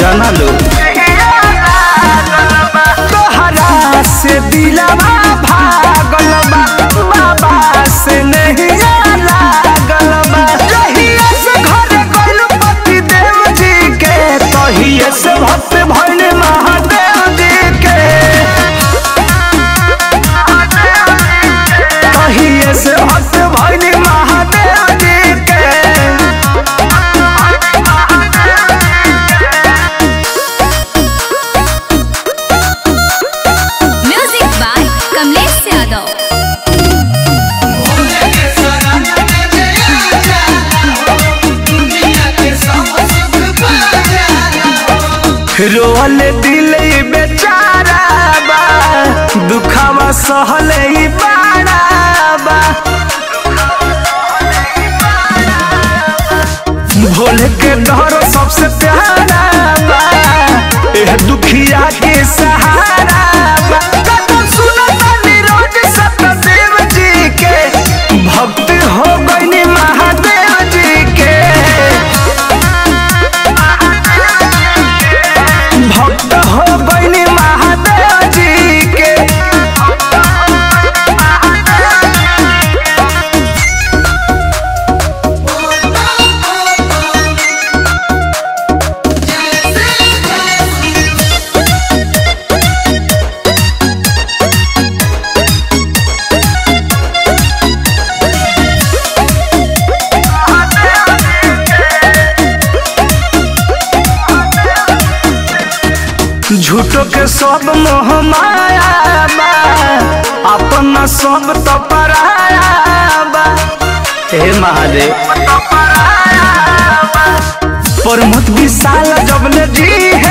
जाना लो तोहरा से दिलवा भागल बा बाबा से नहीं लागल बा जहिया से घर गइल पति देव जी के तहिए से भक्त भइल महादेव जी के तहिए से भक्त भइल महादेव जी के म्यूजिक बाय कमलेश यादव रोल दिल ई बेचारा बा दुखावा सहले ई बाड़ा बा भोले के डर सबसे प्यारा बा एह दुखिया के सहारा बा कदम सुनता निरोज सतदेव जी के भक्त हो गइनी महादेव जी के भक्त हो गइनी महादेव जी के झूठो के सब मोह माया बा अपना सब तो पराया बा हे महादेव प्रमोद विशाल जब ले जी है